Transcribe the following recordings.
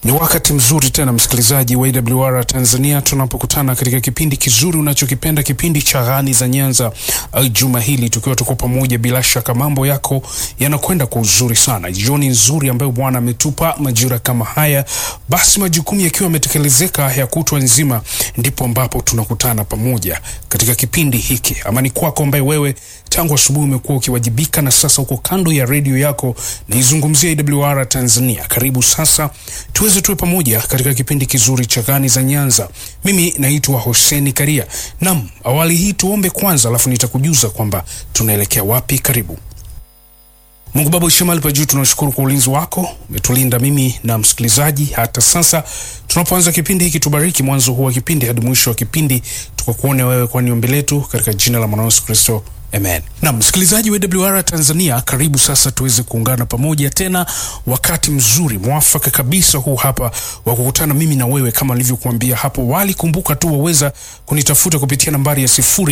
Ni wakati mzuri tena msikilizaji wa AWR Tanzania tunapokutana katika kipindi kizuri unachokipenda, kipindi cha Ghani za Nyanza. Uh, juma hili tukiwa tuko pamoja, bila shaka mambo yako yanakwenda kwa uzuri sana. Jioni nzuri ambayo Bwana ametupa majira kama haya, basi majukumu yakiwa yametekelezeka ya kutwa nzima, ndipo ambapo tunakutana pamoja katika kipindi hiki. Amani kwako ambaye wewe tangu asubuhi umekuwa ukiwajibika na sasa uko kando ya redio yako, naizungumzia AWR Tanzania. Karibu sasa tuweze tuwe pamoja katika kipindi kizuri cha Ghani za Nyanza. Mimi naitwa Hoseni Karia. Nam, awali hii tuombe kwanza, alafu nitakujuza kwamba tunaelekea wapi. Karibu. Mungu Baba uishie mahali pa juu, tunashukuru kwa ulinzi wako, umetulinda mimi na msikilizaji hata sasa tunapoanza kipindi hiki. Tubariki mwanzo huu wa kipindi hadi mwisho wa kipindi, tukakuone wewe, kwani ombi letu katika jina la mwana Yesu Kristo Amen. Na msikilizaji wa AWR Tanzania, karibu sasa tuweze kuungana pamoja tena, wakati mzuri mwafaka kabisa huu hapa wa kukutana mimi na wewe, kama nilivyokuambia hapo awali. Kumbuka tu waweza kunitafuta kupitia nambari ya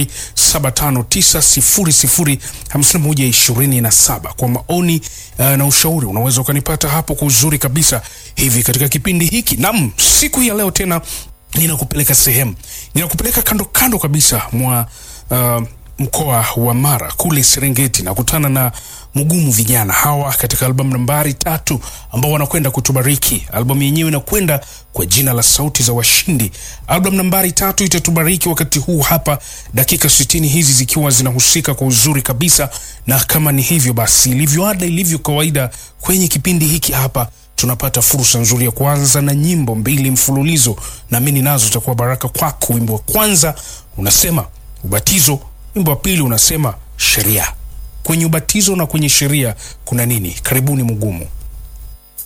0759005127 kwa maoni uh, na ushauri, unaweza ukanipata hapo kwa uzuri kabisa hivi katika kipindi hiki. Naam, siku ya leo tena ninakupeleka sehemu, ninakupeleka kando kando kabisa mwa uh, mkoa wa Mara kule Serengeti, nakutana na Mugumu vijana hawa katika albamu nambari tatu ambao wanakwenda kutubariki. Albamu yenyewe inakwenda kwa jina la Sauti za Washindi. Albamu nambari tatu itatubariki wakati huu hapa, dakika sitini hizi zikiwa zinahusika kwa uzuri kabisa, na kama ni hivyo basi, ilivyo ada, ilivyo kawaida kwenye kipindi hiki hapa tunapata fursa nzuri ya kuanza na nyimbo mbili mfululizo, naamini nazo zitakuwa baraka kwako. Wimbo wa kwanza unasema ubatizo wimbo wa pili unasema sheria. Kwenye ubatizo na kwenye sheria kuna nini? Karibuni Mugumu.